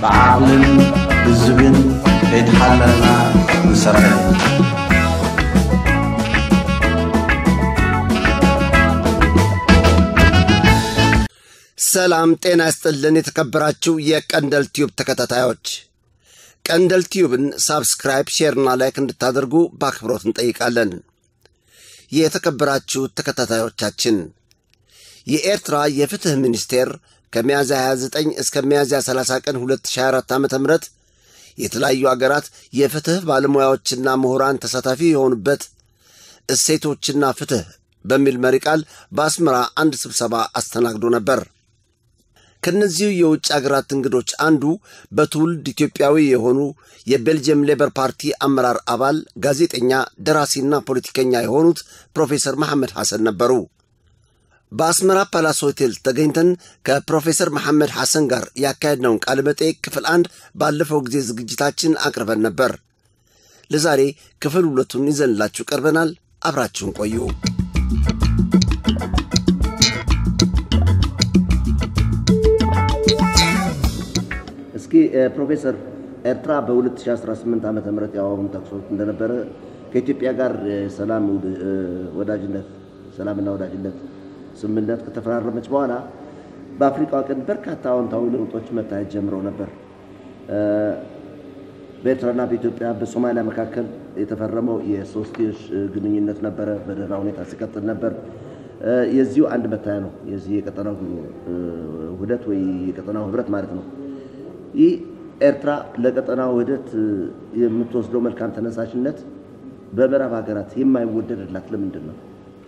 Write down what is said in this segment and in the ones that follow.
ብዓቕልን ብዝብን ከይተሓለልና ንሰርሕ ሰላም ጤና ይስጥልን። የተከበራችሁ የቀንደል ቲዩብ ተከታታዮች ቀንደል ቲዩብን ሳብስክራይብ፣ ሼርና ላይክ እንድታደርጉ በአክብሮት እንጠይቃለን። የተከበራችሁ ተከታታዮቻችን የኤርትራ የፍትሕ ሚኒስቴር ከሚያዝያ 29 እስከ ሚያዝያ 30 ቀን 2024 ዓ ም የተለያዩ አገራት የፍትሕ ባለሙያዎችና ምሁራን ተሳታፊ የሆኑበት እሴቶችና ፍትሕ በሚል መሪ ቃል በአስመራ አንድ ስብሰባ አስተናግዶ ነበር። ከእነዚሁ የውጭ አገራት እንግዶች አንዱ በትውልድ ኢትዮጵያዊ የሆኑ የቤልጅየም ሌበር ፓርቲ አመራር አባል ጋዜጠኛ፣ ደራሲና ፖለቲከኛ የሆኑት ፕሮፌሰር መሐመድ ሐሰን ነበሩ። በአስመራ ፓላስ ሆቴል ተገኝተን ከፕሮፌሰር መሐመድ ሐሰን ጋር ያካሄድነውን ቃለ መጠይቅ ክፍል አንድ ባለፈው ጊዜ ዝግጅታችን አቅርበን ነበር። ለዛሬ ክፍል ሁለቱን ይዘንላችሁ ቀርበናል። አብራችሁን ቆዩ። እስኪ ፕሮፌሰር ኤርትራ በ2018 ዓ ም ያወሩን ጠቅሶት እንደነበረ ከኢትዮጵያ ጋር ሰላም ወዳጅነት ሰላምና ወዳጅነት ስምምነት ከተፈራረመች በኋላ በአፍሪካ ቀንድ በርካታ አዎንታዊ ለውጦች መታየት ጀምረው ነበር። በኤርትራና በኢትዮጵያ በሶማሊያ መካከል የተፈረመው የሶስትዮሽ ግንኙነት ነበረ፣ በደህና ሁኔታ ሲቀጥል ነበር። የዚሁ አንድ መታያ ነው፣ የዚህ የቀጠናው ውህደት ወይ የቀጠናው ህብረት ማለት ነው። ይህ ኤርትራ ለቀጠናው ውህደት የምትወስደው መልካም ተነሳሽነት በምዕራብ ሀገራት የማይወደድላት ለምንድን ነው?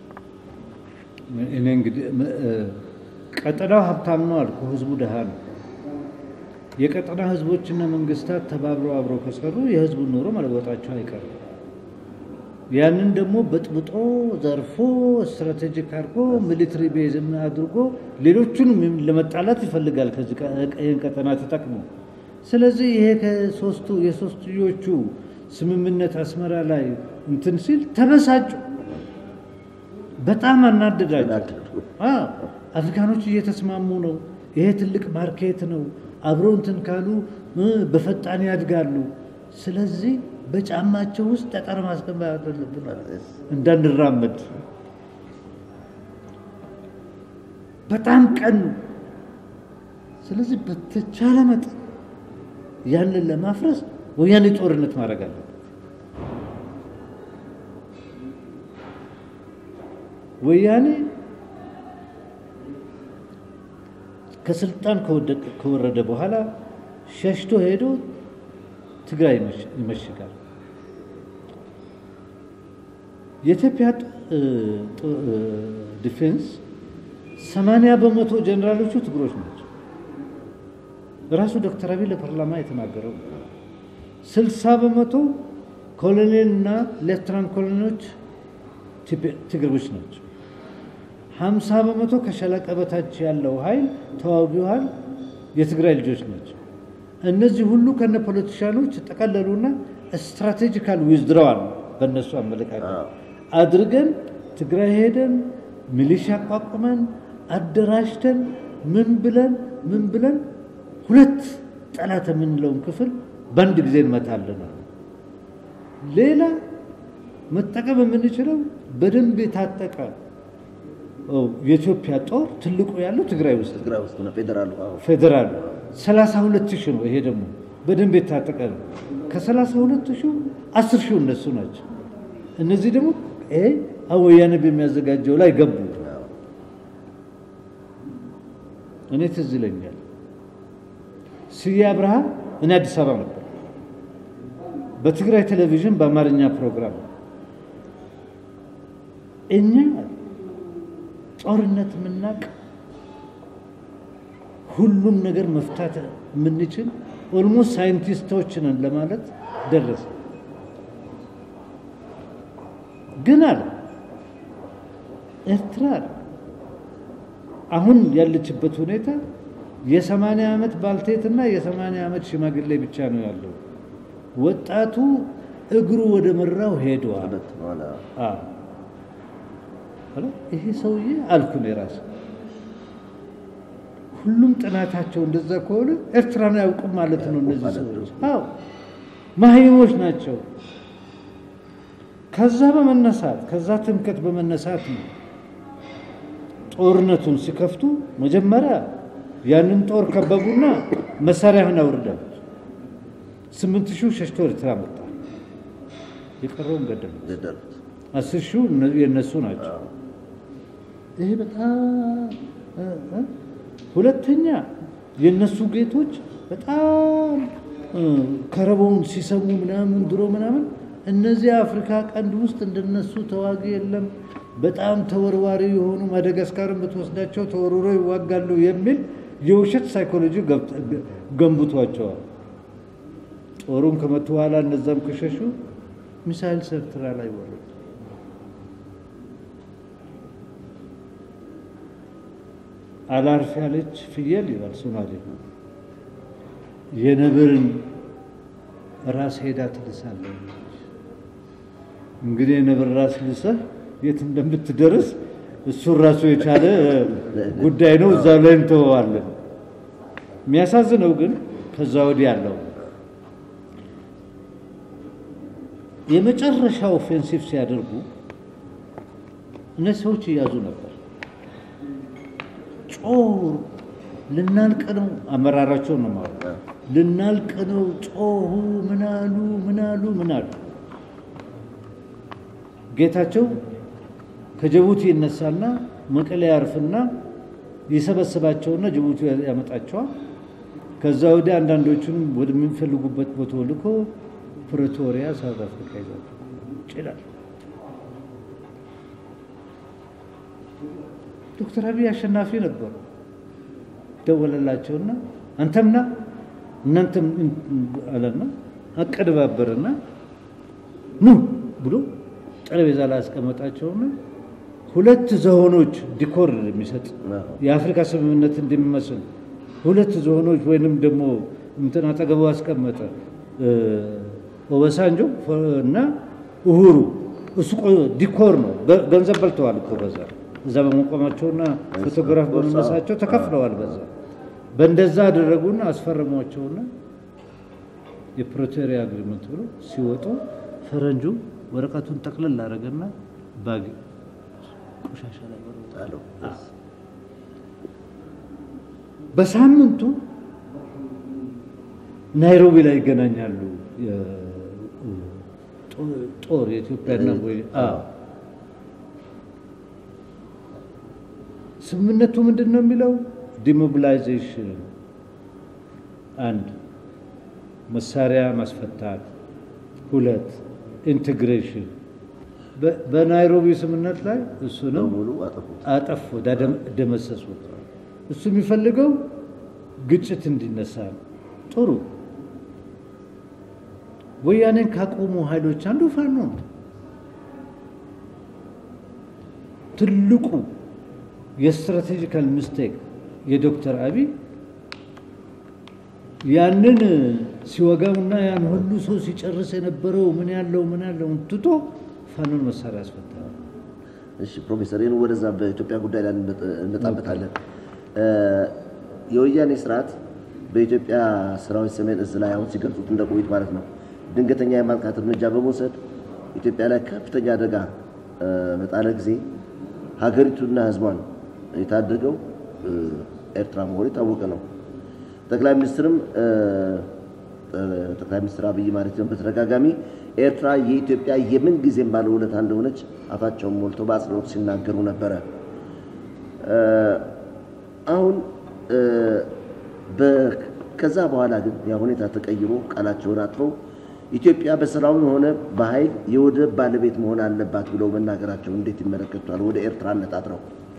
እኔ እንግዲህ ቀጠናው ሀብታም ነው አልኩ፣ ህዝቡ ድሃ ነው። የቀጠና ህዝቦችና መንግስታት ተባብረው አብረው ከሰሩ የህዝቡን ኑሮ መለወጣቸው አይቀርም። ያንን ደግሞ በጥብጦ ዘርፎ ስትራቴጂክ አድርጎ ሚሊትሪ ቤዝም አድርጎ ሌሎቹንም ለመጣላት ይፈልጋል ከዚህ ይህን ቀጠና ተጠቅሞ። ስለዚህ ይሄ ከሶስቱ የሶስትዮቹ ስምምነት አስመራ ላይ እንትን ሲል ተበሳጩ፣ በጣም አናደዳቸው። አፍሪካኖች እየተስማሙ ነው፣ ይሄ ትልቅ ማርኬት ነው፣ አብረው እንትን ካሉ በፈጣን ያድጋሉ። ስለዚህ በጫማቸው ውስጥ ጠጠር ማስገባት አለብን እንዳንራመድ። በጣም ቀኑ። ስለዚህ በተቻለ መጠን ያንን ለማፍረስ ወያኔ ጦርነት ማድረግ አለበት። ወያኔ ከስልጣን ከወረደ በኋላ ሸሽቶ ሄዶ ትግራይ ይመሽጋል። የኢትዮጵያ ዲፌንስ ሰማንያ በመቶ ጀኔራሎቹ ትግሮች ናቸው። ራሱ ዶክተር አብይ ለፓርላማ የተናገረው ስልሳ በመቶ ኮሎኔል እና ሌፍትናንት ኮሎኔሎች ትግሮች ናቸው። ሀምሳ በመቶ ከሻለቃ በታች ያለው ኃይል ተዋጊው ኃይል የትግራይ ልጆች ናቸው። እነዚህ ሁሉ ከነ ፖለቲሻኖች ጠቀለሉና ስትራቴጂካል ዊዝድረዋል በእነሱ አመለካከት አድርገን ትግራይ ሄደን ሚሊሻ አቋቁመን አደራጅተን ምን ብለን ምን ብለን ሁለት ጠላት የምንለውን ክፍል በአንድ ጊዜ እንመታለን። ሌላ መጠቀም የምንችለው በደንብ የታጠቀ የኢትዮጵያ ጦር ትልቁ ያለው ትግራይ ውስጥ ትግራይ ውስጥ ነው ፌዴራሉ። ፌዴራሉ ሰላሳ ሁለት ሺህ ነው። ይሄ ደግሞ በደንብ የታጠቀ ነው። ከሰላሳ ሁለት ሺህ አስር ሺህ እነሱ ናቸው። እነዚህ ደግሞ ይሄ ወያኔ በሚያዘጋጀው ላይ ገቡ። እኔ ትዝ ይለኛል ስዬ አብርሃ እኔ አዲስ አበባ ነበር። በትግራይ ቴሌቪዥን በአማርኛ ፕሮግራም እኛ ጦርነት የምናቅ ሁሉም ነገር መፍታት የምንችል ኦልሞስት ሳይንቲስቶች ነን ለማለት ደረሰ። ግን አለ ኤርትራ አሁን ያለችበት ሁኔታ የሰማንያ ዓመት ባልቴትና የሰማንያ ዓመት ሽማግሌ ብቻ ነው ያለው። ወጣቱ እግሩ ወደ መራው ሄደዋል። ይሄ ሰውዬ አልኩ ነው የራስ ሁሉም ጥናታቸው እንደዛ ከሆነ ኤርትራን አያውቁም ማለት ነው። እነዚህ ሰዎች አዎ መሀይሞች ናቸው። ከዛ በመነሳት ከዛ ትምከት በመነሳት ነው ጦርነቱን ሲከፍቱ መጀመሪያ ያንን ጦር ከበቡና መሳሪያህን አውርደው ስምንት ሺው ሸሽቶ ኤርትራ መጣ። የቀረውን ገደሉ። ገደሉት። አስር ሺው የእነሱ ናቸው። ይሄ በጣም እ እ ሁለተኛ የእነሱ ጌቶች በጣም እ ከረቦውን ሲሰሙ ምናምን ድሮ ምናምን እነዚህ አፍሪካ ቀንድ ውስጥ እንደነሱ ተዋጊ የለም፣ በጣም ተወርዋሪ የሆኑ ማደጋስካርን ብትወስዳቸው ተወርውሮ ይዋጋሉ የሚል የውሸት ሳይኮሎጂ ገብት- ገንብቷቸዋል። ጦሩን ከመቱ በኋላ እነዛም ከሸሹ ሚሳይል ኤርትራ ላይ ወረዱ። አላርፍ ያለች ፍየል ይላል ሶማሌ። የነብርን ራስ ሄዳ ትልሳለች። እንግዲህ የነብር ራስ ልሰህ የት እንደምትደርስ እሱን ራሱ የቻለ ጉዳይ ነው። እዛ ላይ እንተወዋለን። የሚያሳዝነው ግን ከዛ ወዲህ ያለው የመጨረሻ ኦፌንሲቭ ሲያደርጉ እነዚህ ሰዎች እያዙ ነበር። ጮሁ፣ ልናልቅ ነው። አመራራቸው ነው ማለት ልናልቅ ነው። ጮሁ፣ ምናሉ ምናሉ ምናሉ። ጌታቸው ከጅቡቲ ይነሳና መቀሌ ያርፍና ይሰበስባቸውና ጅቡቲ ያመጣቸዋል። ከዛ ወዲህ አንዳንዶቹን ወደሚፈልጉበት ቦታ ልኮ ፕሬቶሪያ ሳውት አፍሪካ ይዛቸው ይችላል። ዶክተር አብይ አሸናፊ ነበሩ። ደወለላቸውና አንተምና እናንተም አለና አቀደባበርና ኑ ብሎ ጠረጴዛ ላይ አስቀመጣቸውና ሁለት ዝሆኖች ዲኮር የሚሰጥ የአፍሪካ ስምምነት እንደሚመስል ሁለት ዝሆኖች ወይንም ደግሞ እንትን አጠገቡ አስቀመጠ። ኦበሳንጆ እና እሁሩ እሱ ዲኮር ነው። ገንዘብ በልተዋል እኮ በዛ እዛ በመቆማቸውና ፎቶግራፍ በመነሳቸው ተከፍለዋል። በዛ በእንደዛ አደረጉና አስፈረሟቸውና የፕሪቶሪያ አግሪመንት ብሎ ሲወጡ ፈረንጁ ወረቀቱን ጠቅልል አደረገና ባግ ቆሻሻ ላይ ጣለው። በሳምንቱ ናይሮቢ ላይ ይገናኛሉ። ጦር የኢትዮጵያና ወይ አዎ ስምምነቱ ምንድን ነው የሚለው? ዲሞቢላይዜሽን አንድ መሳሪያ ማስፈታት፣ ሁለት ኢንቴግሬሽን። በናይሮቢ ስምምነት ላይ እሱንም በሙሉ አጠፉት። አጠፉ፣ ደመሰሱት። እሱ የሚፈልገው ግጭት እንዲነሳ ነው። ጥሩ ወያኔን ካቆሙ ኃይሎች አንዱ ፋኖ ነው። ትልቁ የስትራቴጂካል ሚስቴክ የዶክተር አብይ ያንን ሲወጋውና ያን ሁሉ ሰው ሲጨርስ የነበረው ምን ያለው ምን ያለው ትቶ ፋኖን መሳሪያ ያስፈታል። እሺ ፕሮፌሰር ይህን ወደዛ በኢትዮጵያ ጉዳይ ላይ እንመጣበታለን። የወያኔ ስርዓት በኢትዮጵያ ሰራዊት ሰሜን እዝ ላይ አሁን ሲገልጹት እንደቆዩት ማለት ነው ድንገተኛ የማጥቃት እርምጃ በመውሰድ ኢትዮጵያ ላይ ከፍተኛ አደጋ በጣለ ጊዜ ሀገሪቱና ሕዝቧን የታደገው ኤርትራ መሆኑ የታወቀ ነው። ጠቅላይ ሚኒስትርም ጠቅላይ ሚኒስትር አብይ ማለት ነው በተደጋጋሚ ኤርትራ የኢትዮጵያ የምን ጊዜም ባለውለታ እንደሆነች አፋቸውን ሞልቶ በአጽንኦት ሲናገሩ ነበረ። አሁን ከዛ በኋላ ግን ያ ሁኔታ ተቀይሮ ቃላቸውን አጥፈው ኢትዮጵያ በሰላም ሆነ በኃይል የወደብ ባለቤት መሆን አለባት ብለው መናገራቸው እንዴት ይመለከቷል? ወደ ኤርትራ አነጣጥረው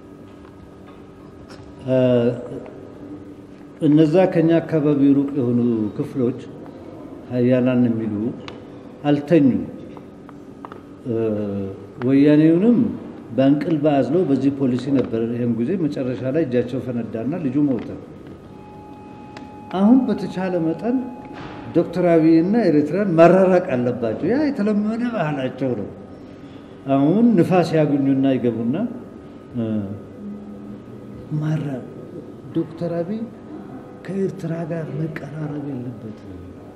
እነዛ ከኛ አካባቢ ሩቅ የሆኑ ክፍሎች ሀያላን የሚሉ አልተኙ። ወያኔውንም በእንቅልፍ አዝለው በዚህ ፖሊሲ ነበር። ይህም ጊዜ መጨረሻ ላይ እጃቸው ፈነዳና ልጁ ሞተ። አሁን በተቻለ መጠን ዶክተር አብይና ኤርትራን መራራቅ አለባቸው። ያ የተለመደ ባህላቸው ነው። አሁን ንፋስ ያገኙና ይገቡና ማራ ዶክተር አብይ ከኤርትራ ጋር መቀራረብ የለበትም።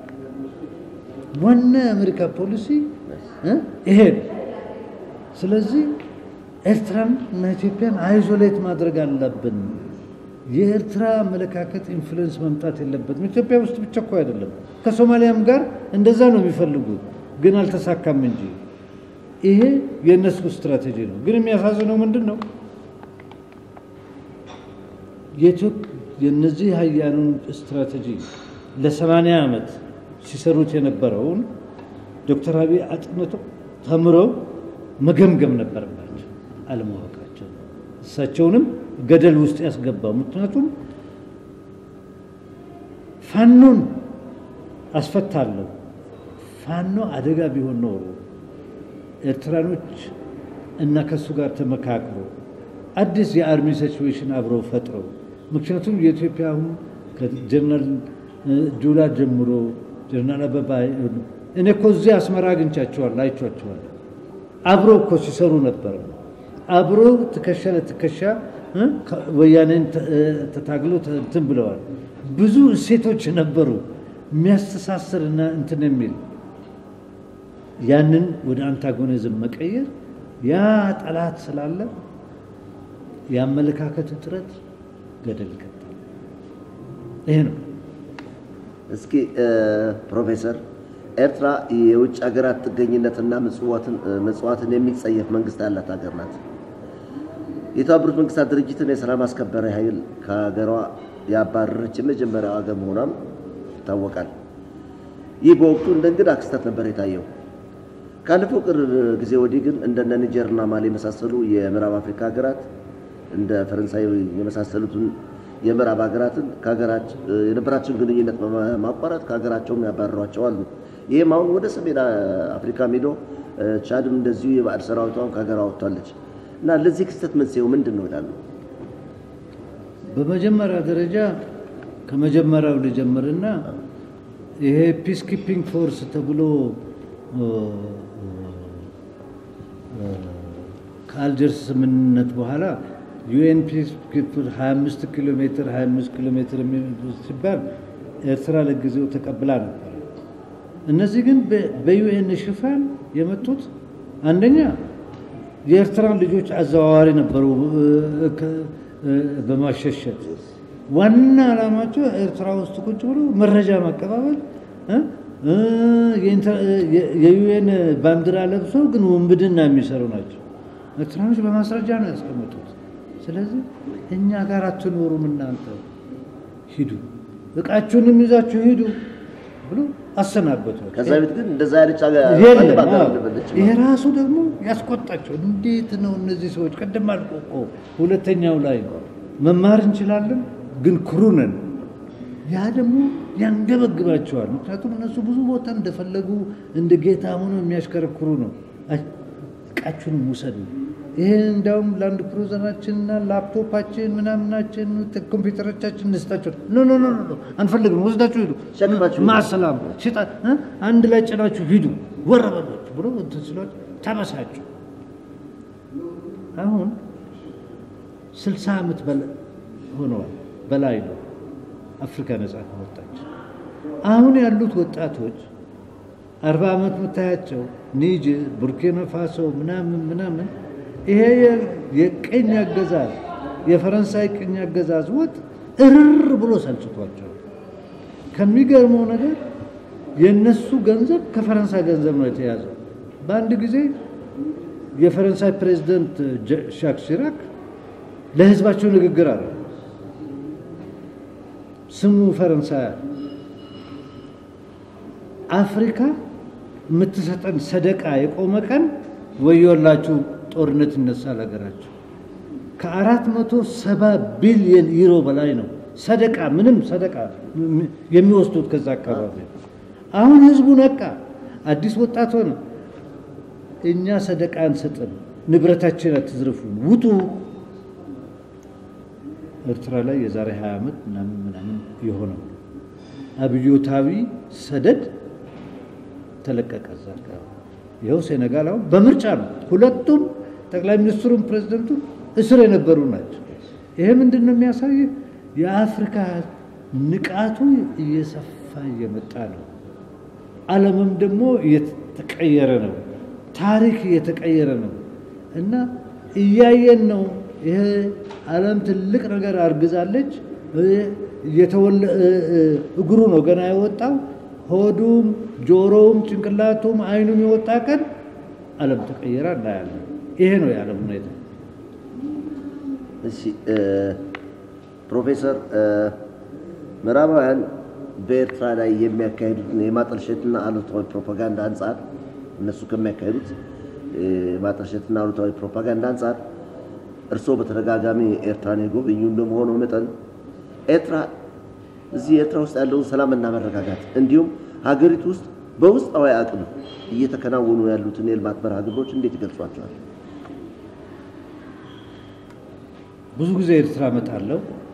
ዋና የአሜሪካ ፖሊሲ እ ይሄ ነው። ስለዚህ ኤርትራን እና ኢትዮጵያን አይዞሌት ማድረግ አለብን። የኤርትራ አመለካከት ኢንፍሉዌንስ መምጣት የለበትም። ኢትዮጵያ ውስጥ ብቻ እኮ አይደለም፣ ከሶማሊያም ጋር እንደዛ ነው የሚፈልጉት፣ ግን አልተሳካም እንጂ ይሄ የእነሱ ስትራቴጂ ነው። ግን የሚያሳዝነው ምንድን ነው? የእነዚህ ሀያኑን ስትራቴጂ ለሰማንያ ዓመት ሲሰሩት የነበረውን ዶክተር አብይ አጥንተው ተምረው መገምገም ነበረባቸው። አለማወቃቸው እሳቸውንም ገደል ውስጥ ያስገባው። ምክንያቱም ፋኖን አስፈታለሁ ፋኖ አደጋ ቢሆን ኖሮ ኤርትራኖች እና ከእሱ ጋር ተመካክሮ አዲስ የአርሚ ሲቹዌሽን አብረው ፈጥረው ምክንያቱም የኢትዮጵያ አሁን ከጀነራል ጁላ ጀምሮ ጀነራል አበባ እኔ እኮ እዚህ አስመራ አግኝቻቸዋለሁ፣ አይቼዋቸዋለሁ። አብሮ እኮ ሲሰሩ ነበር። አብሮ ትከሻ ለትከሻ ወያኔን ተታግሎ እንትን ብለዋል። ብዙ እሴቶች ነበሩ የሚያስተሳስር እና እንትን የሚል ያንን ወደ አንታጎኒዝም መቀየር ያ ጠላት ስላለ የአመለካከት እጥረት ገደል ይከታል። ይሄ ነው። እስኪ ፕሮፌሰር ኤርትራ የውጭ ሀገራት ጥገኝነትና ምጽዋትን የሚጸየፍ መንግስት ያላት ሀገር ናት። የተባበሩት መንግስታት ድርጅትን የሰላም አስከባሪ ኃይል ከሀገሯ ያባረረች የመጀመሪያው ሀገር መሆኗም ይታወቃል። ይህ በወቅቱ እንደ እንግዳ ክስተት ነበር የታየው። ካለፈው ቅርብ ጊዜ ወዲህ ግን እንደነ ኒጀርና ማሊ የመሳሰሉ የምዕራብ አፍሪካ ሀገራት እንደ ፈረንሳይ የመሳሰሉትን የምዕራብ ሀገራትን የነበራቸውን ግንኙነት በማቋረጥ ከሀገራቸውም ያባረሯቸው አሉ። ይህም አሁን ወደ ሰሜን አፍሪካ ሄዶ ቻድም እንደዚሁ የባዕድ ሰራዊቷን ከሀገሯ ወጥቷለች እና ለዚህ ክስተት መንስኤው ምንድን ነው ይላሉ? በመጀመሪያ ደረጃ ከመጀመሪያው ልጀምርና ይሄ ፒስ ኪፒንግ ፎርስ ተብሎ ከአልጀርስ ስምምነት በኋላ ዩኤን ፒስ 25 ኪሎ ሜትር 25 ኪሎ ሜትር ሲባል ኤርትራ ለጊዜው ተቀብላ ነበር። እነዚህ ግን በዩኤን ሽፋን የመጡት አንደኛ የኤርትራን ልጆች አዘዋዋሪ ነበሩ በማሸሸት ዋና ዓላማቸው ኤርትራ ውስጥ ቁጭ ብሎ መረጃ ማቀባበል የዩኤን ባንዲራ ለብሰው ግን ውንብድና የሚሰሩ ናቸው። ኤርትራኖች በማስረጃ ነው ያስቀመጡት። ስለዚህ እኛ ጋር አትኖሩም እናንተ ሂዱ፣ እቃችሁንም ይዛችሁ ሂዱ ብሎ አሰናበቱ። ከዛ ቤት ግን እንደዛ ያለች ይሄ ራሱ ደግሞ ያስቆጣቸው። እንዴት ነው እነዚህ ሰዎች ቅድም አልኩህ እኮ ሁለተኛው ላይ መማር እንችላለን ግን ክሩ ነን። ያ ደግሞ ያንገበግባቸዋል። ምክንያቱም እነሱ ብዙ ቦታ እንደፈለጉ እንደ ጌታ ሆኖ የሚያሽከረክሩ ነው። እቃችሁንም ውሰዱ። ይሄ እንዲያውም ላንድ ክሩዘራችንና ላፕቶፓችን ምናምናችን ኮምፒውተሮቻችን እንስጣቸው። ኖ ኖ ኖ ኖ አንፈልግም፣ ወስዳችሁ ሂዱ፣ ሸክማችሁ ማሰላም ሽጣ አንድ ላይ ጭናችሁ ሂዱ ወረበሎች ብሎ እንትን ሲሏቸው ተበሳችሁ። አሁን ስልሳ ዓመት ሆነዋል በላይ ነው አፍሪካ ነጻ ከወጣች። አሁን ያሉት ወጣቶች አርባ ዓመት የምታያቸው ኒጀር፣ ቡርኪና ፋሶ ምናምን ምናምን ይሄ የቅኝ አገዛዝ የፈረንሳይ ቅኝ አገዛዝ ወጥ እርር ብሎ ሰልችቷቸው ከሚገርመው ነገር የእነሱ ገንዘብ ከፈረንሳይ ገንዘብ ነው የተያዘው። በአንድ ጊዜ የፈረንሳይ ፕሬዚደንት ሻክ ሲራክ ለህዝባቸው ንግግር አለ። ስሙ ፈረንሳይ አፍሪካ የምትሰጠን ሰደቃ የቆመ ቀን ወዮላችሁ፣ ጦርነት ይነሳል ሀገራችሁ። ከአራት መቶ ሰባ ቢሊየን ዩሮ በላይ ነው ሰደቃ ምንም ሰደቃ የሚወስዱት ከዛ አካባቢ። አሁን ህዝቡ ነቃ፣ አዲስ ወጣት ሆነ። እኛ ሰደቃ አንሰጥም፣ ንብረታችን አትዝርፉን፣ ውጡ። ኤርትራ ላይ የዛሬ 20 ዓመት ምናምን ምናምን የሆነው አብዮታዊ ሰደድ ተለቀቀ። እዛ አካባቢ ይኸው ሴኔጋል አሁን በምርጫ ነው። ሁለቱም ጠቅላይ ሚኒስትሩም ፕሬዚደንቱም እስር የነበሩ ናቸው። ይሄ ምንድን ነው የሚያሳይ? የአፍሪካ ንቃቱ እየሰፋ እየመጣ ነው። ዓለምም ደግሞ እየተቀየረ ነው። ታሪክ እየተቀየረ ነው እና እያየን ነው። ይሄ ዓለም ትልቅ ነገር አርግዛለች። እየተወለ እግሩ ነው ገና የወጣው ሆዱም፣ ጆሮውም፣ ጭንቅላቱም አይኑም የወጣ ቀን ዓለም ተቀየረ እናያለን። ይሄ ነው የዓለም ሁኔታ። እሺ ፕሮፌሰር ምዕራባውያን በኤርትራ ላይ የሚያካሂዱትን የማጠልሸትና አሉታዊ ፕሮፓጋንዳ አንጻር እነሱ ከሚያካሂዱት የማጠልሸትና አሉታዊ ፕሮፓጋንዳ አንጻር እርስዎ በተደጋጋሚ ኤርትራን የጎበኙ እንደመሆኑ መጠን ኤርትራ እዚህ ኤርትራ ውስጥ ያለውን ሰላምና መረጋጋት እንዲሁም ሀገሪቱ ውስጥ በውስጣዊ አቅም እየተከናወኑ ያሉትን የልማት መርሃ ግብሮች እንዴት ይገልጿቸዋል? ብዙ ጊዜ ኤርትራ እመጣለሁ፣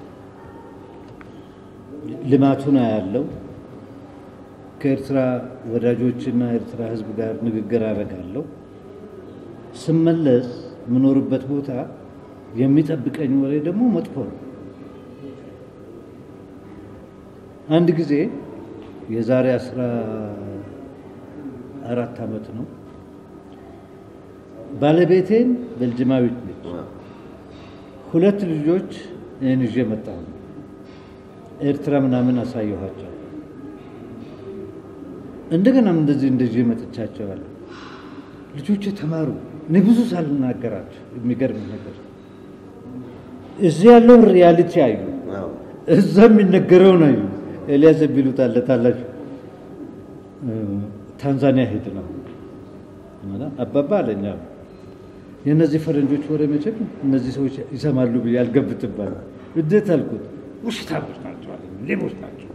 ልማቱን አያለው፣ ከኤርትራ ወዳጆችና ኤርትራ ሕዝብ ጋር ንግግር አደርጋለሁ። ስመለስ የምኖርበት ቦታ የሚጠብቀኝ ወሬ ደግሞ መጥፎ ነው። አንድ ጊዜ የዛሬ አስራ አራት ዓመት ነው ባለቤቴን ቤልጅማዊት ነች ሁለት ልጆች እኔን ይዤ መጣሁ። ኤርትራ ምናምን አሳየኋቸው። እንደገናም እንደዚህ እንደዚህ መጥቻቸዋለሁ። ልጆች ተማሩ። እኔ ብዙ ሳልናገራቸው የሚገርም ነገር እዚህ ያለውን ሪያሊቲ አዩ፣ እዛ የሚነገረውን አዩ። ኤልያስ ቢሉት አለ ታላችሁ ታንዛኒያ ሄድ ነው አባባ አለኛ የእነዚህ ፈረንጆች ወሬ መቼም እነዚህ ሰዎች ይሰማሉ ብዬ አልገብትባል። እንዴት አልኩት። ውሸታሞች ናቸው አለ፣ ሌቦች ናቸው።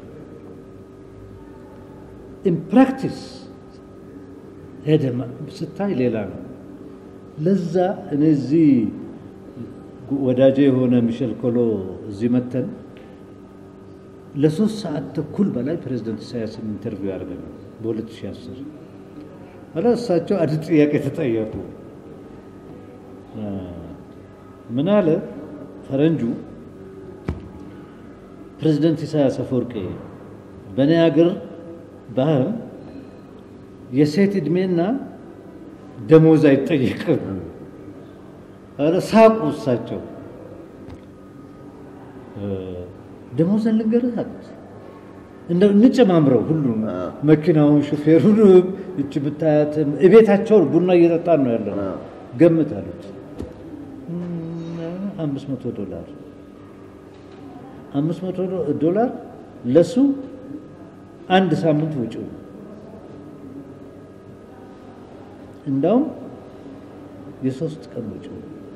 ኢን ፕራክቲስ ሄደ ስታይ ሌላ ነው። ለዛ እኔ እዚህ ወዳጄ የሆነ ሚሸል ኮሎ እዚህ መተን ለሶስት ሰዓት ተኩል በላይ ፕሬዚደንት ኢሳያስን ኢንተርቪው ያደርገናል በ2010 ኋላ እሳቸው አንድ ጥያቄ ተጠየቁ። ምን አለ ፈረንጁ ፕሬዚደንት ኢሳያስ አፈወርቂ በእኔ ሀገር ባህል የሴት ዕድሜና ደሞዝ አይጠየቅም። ኧረ ሳቁ እሳቸው። ደሞዝን ልንገርህ አሉት። እንደው እንጨማምረው ሁሉም መኪናውን፣ ሹፌሩንም እች ብታያትም እቤታቸውን ቡና እየጠጣን ነው ያለው ገምት አሉት። አምስት መቶ ዶላር አምስት መቶ ዶላር ለሱ አንድ ሳምንት ውጪው እንዳውም የሶስት ቀን ውጪው።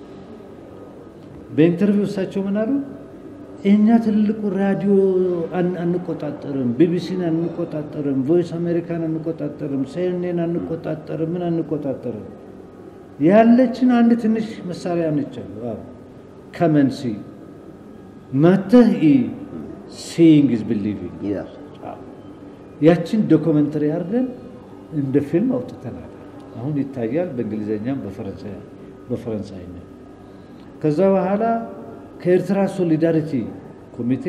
በኢንተርቪው እሳቸው ምን አሉ? እኛ ትልቁ ራዲዮ አንቆጣጠርም፣ ቢቢሲን አንቆጣጠርም፣ ቮይስ አሜሪካን አንቆጣጠርም፣ ሲኤንኤን አንቆጣጠርም፣ ምን አንቆጣጠርም። ያለችን አንድ ትንሽ መሳሪያ ነች አሉ። ከመንሲ መተህ ሲይንግ ኢዝ ቢሊቪንግ ያችን ዶክመንተሪ አድርገን እንደ ፊልም አውጥተናል። አሁን ይታያል በእንግሊዝኛም በፈረንሳይኛ። ከዛ በኋላ ከኤርትራ ሶሊዳሪቲ ኮሚቴ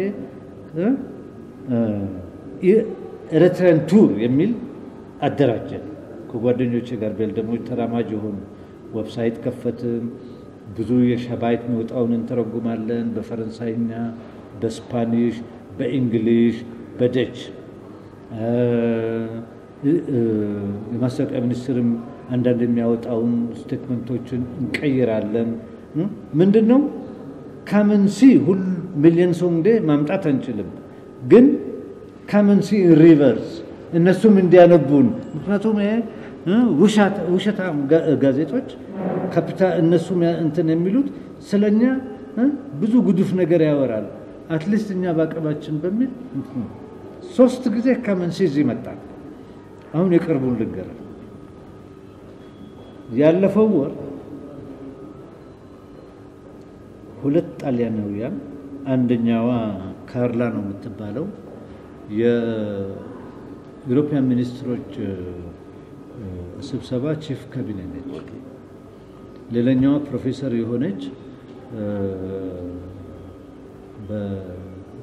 ኤርትራን ቱር የሚል አደራጀን ከጓደኞቼ ጋር ቤልደሞች ተራማጅ የሆኑ ዌብሳይት ከፈትን። ብዙ የሸባይት የሚወጣውን እንተረጉማለን። በፈረንሳይኛ፣ በስፓኒሽ፣ በእንግሊሽ፣ በደች የማስታወቂያ ሚኒስትርም አንዳንድ የሚያወጣውን ስቴትመንቶችን እንቀይራለን። ምንድን ነው ካመንሲ ሁል ሚሊዮን ሰው እንዴ ማምጣት አንችልም፣ ግን ካመንሲ ሪቨርስ እነሱም እንዲያነቡን ምክንያቱም ውሸታም ጋዜጦች ካፒታ እነሱም እንትን የሚሉት ስለኛ ብዙ ጉዱፍ ነገር ያወራል። አትሊስት እኛ በአቅማችን በሚል ሶስት ጊዜ ካመንሲ እዚህ ይመጣል። አሁን የቅርቡን ልንገር። ያለፈው ወር ሁለት ጣሊያናውያን አንደኛዋ ካርላ ነው የምትባለው የዩሮፒያን ሚኒስትሮች ስብሰባ ቺፍ ካቢኔ ነች። ሌላኛዋ ፕሮፌሰር የሆነች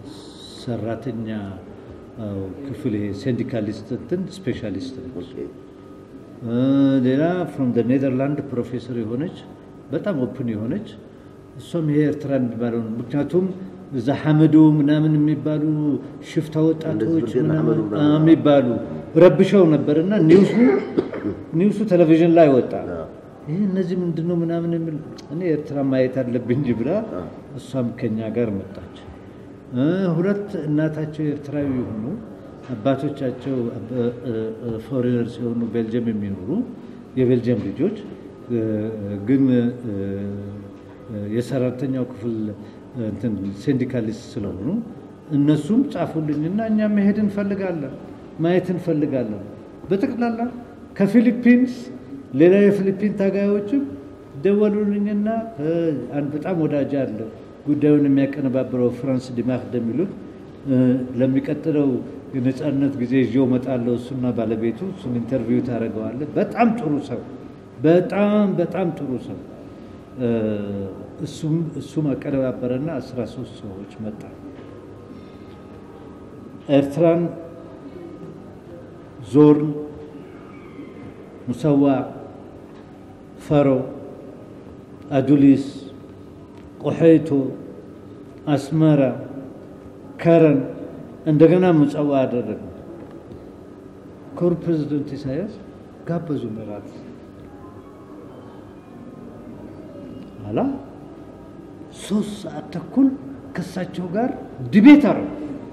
ሰራተኛ አዎ፣ ክፍል ይሄ ሴንዲካሊስት እንትን ስፔሻሊስት ነች። ኦኬ እ፣ ሌላ ፍሮም ኔዘርላንድ ፕሮፌሰር የሆነች በጣም ኦፕን የሆነች እሷም ይሄ ኤርትራ የሚባለው ነው። ምክንያቱም እዛ ሐመዶ ምናምን የሚባሉ ሽፍታ ወጣቶች እንደዚህ ብርጌድ ምናምን ሐመዶ ምናምን። አ፣ የሚባሉ ረብሸው ነበር እና ኒውሱ ኒውሱ ቴሌቪዥን ላይ ወጣ። አዎ። ይህ እነዚህ ምንድን ነው ምናምን የሚል እኔ ኤርትራ ማየት አለብኝ እንጂ ብላ እሷም ከኛ ጋር መጣች። እ፣ ሁለት እናታቸው ኤርትራዊ የሆኑ አባቶቻቸው ፎሬነር ሲሆኑ ቤልጅየም የሚኖሩ የቤልጅየም ልጆች እ፣ ግን እ፣ የሰራተኛው ክፍል እንትን ሲንዲካሊስት ስለሆኑ እነሱም ጻፉልኝና እኛ መሄድ እንፈልጋለን፣ ማየት እንፈልጋለን። በጠቅላላ ከፊሊፒንስ ሌላ የፊሊፒን ታጋዮችም ደወሉልኝና እ፣ አንድ በጣም ወዳጅ አለ ጉዳዩን የሚያቀነባብረው ፍራንስ ዲማክ እንደሚሉት እ፣ ለሚቀጥለው የነጻነት ጊዜ ይዤው እመጣለሁ እሱና ባለቤቱ እሱን ኢንተርቪው ታደርገዋለህ። በጣም ጥሩ ሰው፣ በጣም በጣም ጥሩ ሰው እ፣ እሱም እሱም አቀነባበረና አስራ ሶስት ሰዎች መጣ ኤርትራን ዞርን፣ ሙሰዋ፣ ፈሮ፣ አዱሊስ፣ ቆሐይቶ፣ አስመራ፣ ከረን እንደገና ምጽዋ አደረገ። ክቡር ፕሬዚደንት ኢሳያስ ጋበዙ እራት ኋላ ሶስት ሰዓት ተኩል ከእሳቸው ጋር ድቤት አረጉ።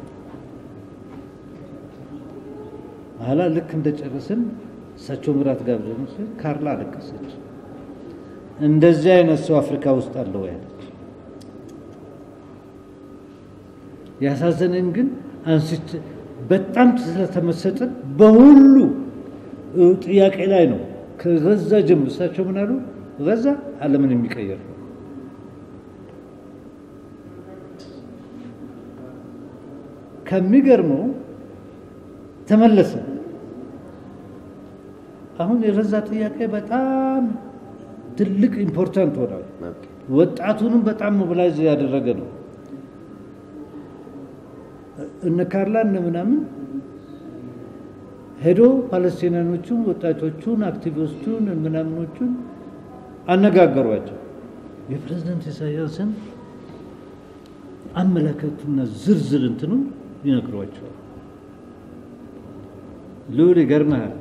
ኋላ ልክ እንደጨረስን እሳቸው ምራት ጋብዘን ሲል ካርላ አለቀሰች። እንደዚህ አይነት ሰው አፍሪካ ውስጥ አለው ያለች። ያሳዘነኝ ግን አንስቼ በጣም ስለተመሰጥን በሁሉ ጥያቄ ላይ ነው። ከገዛ ጀምሮ እሳቸው ምን አሉ? ገዛ ዓለምን የሚቀየር ነው። ከሚገርመው ተመለሰ። አሁን የገዛ ጥያቄ በጣም ትልቅ ኢምፖርታንት ሆኗል። ኦኬ ወጣቱንም በጣም ሞቢላይዝ ያደረገ ነው። እነ ካርላ እነ ምናምን ሄዶ ፓለስቲናኖቹን ወጣቶቹን አክቲቪስቱን ምናምኖቹን አነጋገሯቸው። የፕሬዝደንት ኢሳያስን አመለካከቱና ዝርዝር እንትኑ ይነግሯቸዋል። ልዑል ይገርምሃል፣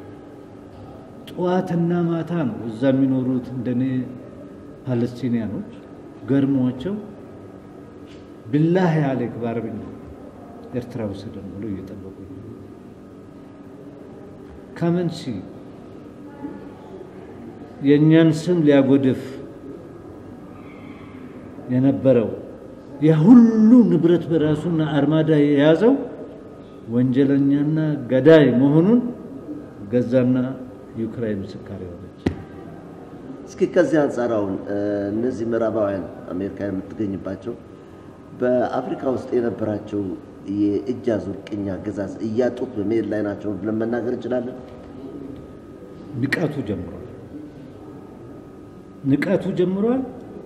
ጠዋትና ማታ ነው እዛ የሚኖሩት እንደኔ ፓለስቲኒያኖች ገርሟቸው ብላህ ያሌክ በአረብኛ ኤርትራ ውሰደን ብሎ እየጠበቁ ከመንሲ የእኛን ስም ሊያጎድፍ የነበረው የሁሉ ንብረት በራሱና አርማዳ የያዘው ወንጀለኛና ገዳይ መሆኑን ገዛና ዩክራይን ምስካር የሆነች እስኪ ከዚህ አንጻር አሁን እነዚህ ምዕራባውያን አሜሪካ የምትገኝባቸው በአፍሪካ ውስጥ የነበራቸው የእጅ አዙር ቅኝ አገዛዝ እያጡት በመሄድ ላይ ናቸው ብለን መናገር እንችላለን። ንቀቱ ጀምሯል። ንቀቱ ጀምሯል።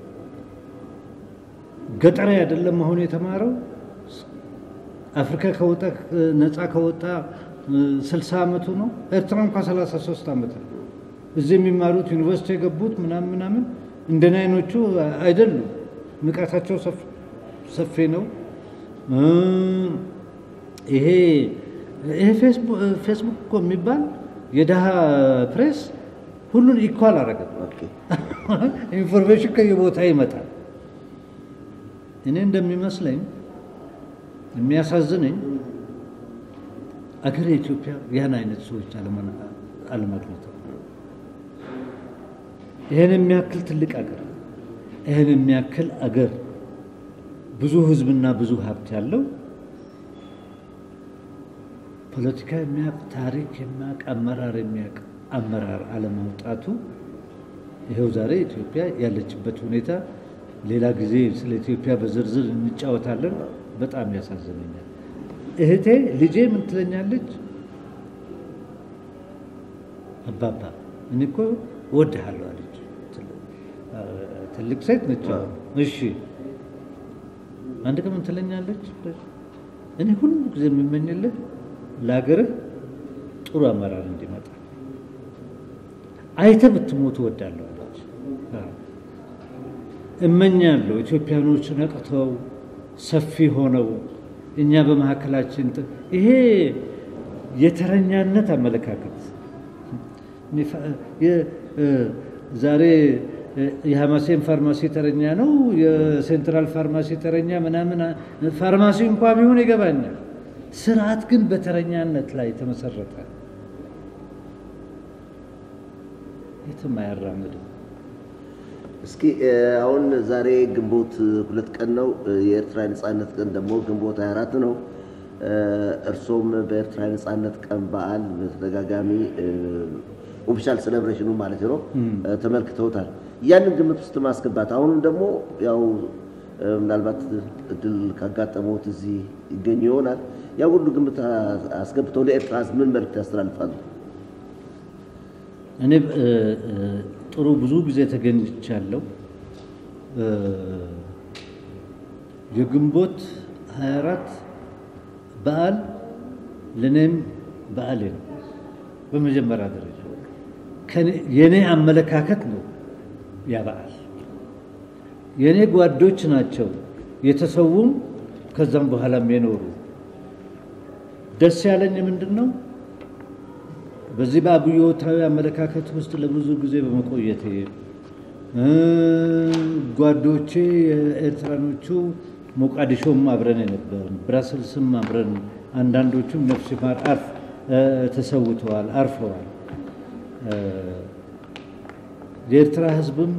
ገጠር አይደለም አሁን የተማረው አፍሪካ ከወጣ ነፃ ከወጣ ስልሳ ዓመቱ ነው። ኤርትራ እንኳ ሰላሳ ሶስት ዓመት ነው። እዚህ የሚማሩት ዩኒቨርሲቲ የገቡት ምናምን ምናምን እንደኔ አይኖቹ አይደሉም። ንቀታቸው ሰፊ ነው። ይሄ ይሄ ፌስቡክ እኮ የሚባል የድሃ ፕሬስ ሁሉን ኢኳል አረገ። ኦኬ ኢንፎርሜሽን ከየቦታ ይመጣል። እኔ እንደሚመስለኝ የሚያሳዝነኝ አገር የኢትዮጵያ ያን አይነት ሰዎች አለማግኘት ይህን የሚያክል ትልቅ አገር ይህን የሚያክል አገር ብዙ ህዝብና ብዙ ሀብት ያለው ፖለቲካ የሚያውቅ ታሪክ የሚያውቅ አመራር የሚያውቅ አመራር አለማውጣቱ ይኸው ዛሬ ኢትዮጵያ ያለችበት ሁኔታ ሌላ ጊዜ ስለ ኢትዮጵያ በዝርዝር እንጫወታለን። በጣም ያሳዝነኛል። እህቴ ልጄ ምን ትለኛለች? አባባ እኔ እኮ እወድሃለሁ አለች። ትልቅ ሴት ነች። እሺ አንድ ቀን ምን ትለኛለች? እኔ ሁሉ ጊዜ የምመኝልህ ለሀገርህ ጥሩ አመራር እንዲመጣ አይተ ብትሞት እወዳለሁ አለች። እመኛለሁ ኢትዮጵያኖች ነቅተው ሰፊ ሆነው እኛ በመካከላችን ይሄ የተረኛነት አመለካከት ዛሬ የሐማሴን ፋርማሲ ተረኛ ነው፣ የሴንትራል ፋርማሲ ተረኛ ምናምን ፋርማሲ እንኳ ቢሆን ይገባኛል። ስርዓት ግን በተረኛነት ላይ ተመሰረተ፣ የትም አያራምድም። እስኪ አሁን ዛሬ ግንቦት ሁለት ቀን ነው። የኤርትራ ነጻነት ቀን ደግሞ ግንቦት 24 ነው። እርሶም በኤርትራ ነጻነት ቀን በዓል በተደጋጋሚ ኦፊሻል ሴሌብሬሽኑ ማለት ነው ተመልክተውታል። ያንን ግምት ውስጥ ማስገባት አሁንም ደግሞ ያው ምናልባት እድል ካጋጠመዎት እዚህ ይገኙ ይሆናል። ያ ሁሉ ግምት አስገብተው ለኤርትራ ሕዝብ ምን መልዕክት ያስተላልፋሉ? እኔ ጥሩ ብዙ ጊዜ ተገኝቻለሁ። የግንቦት 24 በዓል ለእኔም በዓሌ ነው። በመጀመሪያ ደረጃ የእኔ አመለካከት ነው ያ በዓል። የእኔ ጓዶች ናቸው የተሰዉም ከዛም በኋላም የኖሩ። ደስ ያለኝ ምንድን ነው በዚህ በአብዮታዊ አመለካከት ውስጥ ለብዙ ጊዜ በመቆየቴ ጓዶቼ የኤርትራኖቹ ሞቃዲሾም አብረን የነበርን ብራስልስም አብረን አንዳንዶቹም ነፍስ ይማር አርፍ ተሰውተዋል፣ አርፈዋል። የኤርትራ ሕዝብም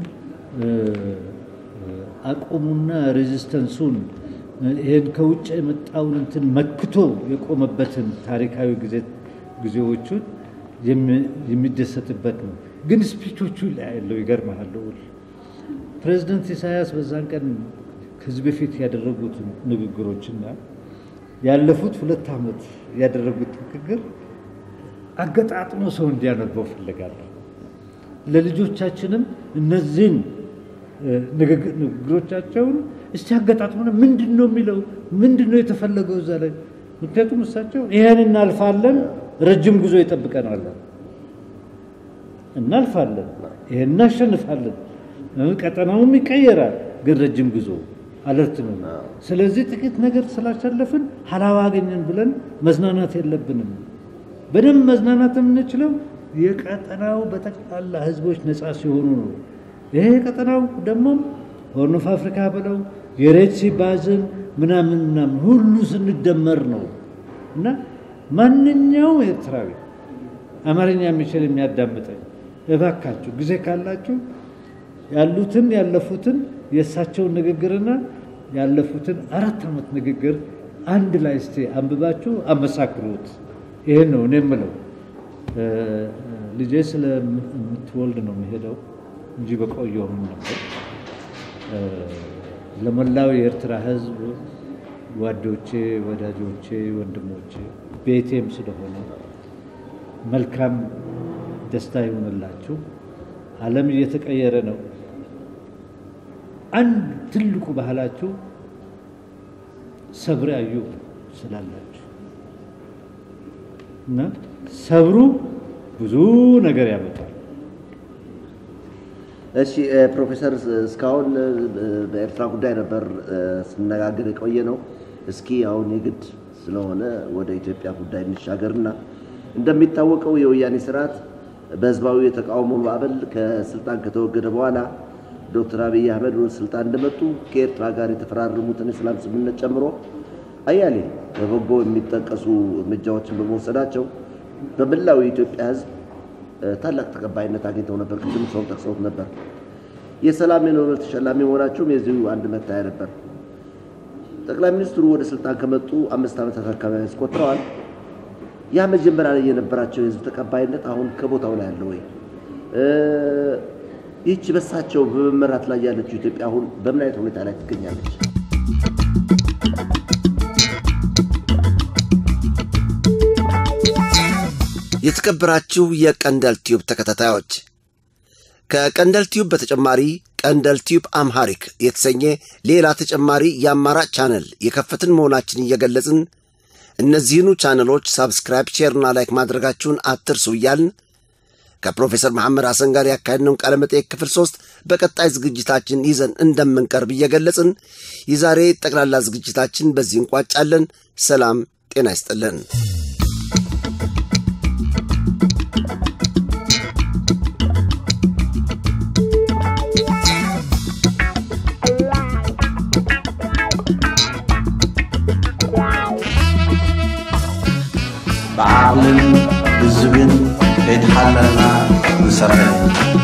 አቁሙና ሬዚስተንሱን ይህን ከውጭ የመጣውን እንትን መክቶ የቆመበትን ታሪካዊ ጊዜዎቹን የሚደሰትበት ነው። ግን ስፒቾቹ ላይ ያለው ይገርምሃል። ፕሬዚደንት ኢሳያስ በዛን ቀን ከዚህ በፊት ያደረጉት ንግግሮችና ያለፉት ሁለት ዓመት ያደረጉት ንግግር አገጣጥሞ ሰው እንዲያነበው ፈልጋለሁ። ለልጆቻችንም እነዚህን ንግግሮቻቸውን እስቲ አገጣጥሞ ምንድን ነው የሚለው ምንድን ነው የተፈለገው እዛ ላይ ምክንያቱም እሳቸው ይህን እናልፋለን ረጅም ጉዞ ይጠብቀናል። እናልፋለን፣ ይሄን እናሸንፋለን፣ ቀጠናውም ይቀየራል፣ ግን ረጅም ጉዞ አለርት ነው። ስለዚህ ጥቂት ነገር ስላሸለፍን ሀላዋ አገኘን ብለን መዝናናት የለብንም። በደንብ መዝናናት የምንችለው የቀጠናው በጠቅላላ ህዝቦች ነፃ ሲሆኑ ነው። ይሄ ቀጠናው ደግሞ ሆርን ኦፍ አፍሪካ ብለው የሬድሲ ባዝን ምናምን ምናምን ሁሉ ስንደመር ነው እና ማንኛውም ኤርትራዊ አማርኛ የሚችል የሚያዳምጠኝ እባካችሁ ጊዜ ካላችሁ ያሉትን ያለፉትን የእሳቸውን ንግግርና ያለፉትን አራት ዓመት ንግግር አንድ ላይ እስቲ አንብባችሁ አመሳክሩት። ይሄን ነው እኔ የምለው። ልጄ ስለምትወልድ ነው የሚሄደው እንጂ በቆየውም ነበር። ለመላው የኤርትራ ህዝብ ጓዶቼ፣ ወዳጆቼ፣ ወንድሞቼ ቤቴም ስለሆነ መልካም ደስታ ይሆንላችሁ። ዓለም እየተቀየረ ነው። አንድ ትልቁ ባህላችሁ ሰብር ያዩ ስላላችሁ እና ሰብሩ ብዙ ነገር ያመጣል። እሺ ፕሮፌሰር እስካሁን በኤርትራ ጉዳይ ነበር ስነጋገር የቆየ ነው። እስኪ አሁን የግድ ስለሆነ ወደ ኢትዮጵያ ጉዳይ እንሻገርና እንደሚታወቀው የወያኔ ስርዓት በህዝባዊ የተቃውሞ ማዕበል ከስልጣን ከተወገደ በኋላ ዶክተር አብይ አህመድ ወደ ስልጣን እንደመጡ ከኤርትራ ጋር የተፈራረሙትን የሰላም ስምምነት ጨምሮ አያሌ በበጎ የሚጠቀሱ እርምጃዎችን በመውሰዳቸው በመላው የኢትዮጵያ ህዝብ ታላቅ ተቀባይነት አግኝተው ነበር። ቅድም ሰው ጠቅሰውት ነበር። የሰላም የኖቤል ተሸላሚ መሆናቸውም የዚሁ አንድ መታያ ነበር። ጠቅላይ ሚኒስትሩ ወደ ስልጣን ከመጡ አምስት ዓመታት አካባቢ ያስቆጥረዋል። ያ መጀመሪያ ላይ የነበራቸው የህዝብ ተቀባይነት አሁን ከቦታው ላይ አለ ወይ? ይህች በሳቸው በመመራት ላይ ያለችው ኢትዮጵያ አሁን በምን አይነት ሁኔታ ላይ ትገኛለች? የተከበራችሁ የቀንደል ቲዩብ ተከታታዮች ከቀንደል ቲዩብ በተጨማሪ ቀንደል ቲዩብ አምሃሪክ የተሰኘ ሌላ ተጨማሪ የአማራጭ ቻነል የከፈትን መሆናችን እየገለጽን እነዚህኑ ቻነሎች ሳብስክራይብ፣ ሼርና ላይክ ማድረጋችሁን አትርሱ እያልን ከፕሮፌሰር መሐመድ ሐሰን ጋር ያካሄድነውን ቃለ መጠየቅ ክፍል ሶስት በቀጣይ ዝግጅታችን ይዘን እንደምንቀርብ እየገለጽን የዛሬ ጠቅላላ ዝግጅታችን በዚህ እንቋጫለን። ሰላም ጤና ይስጥልን። ብዓቕልን ብዝብን ከይተሓለልና ንሰርሕ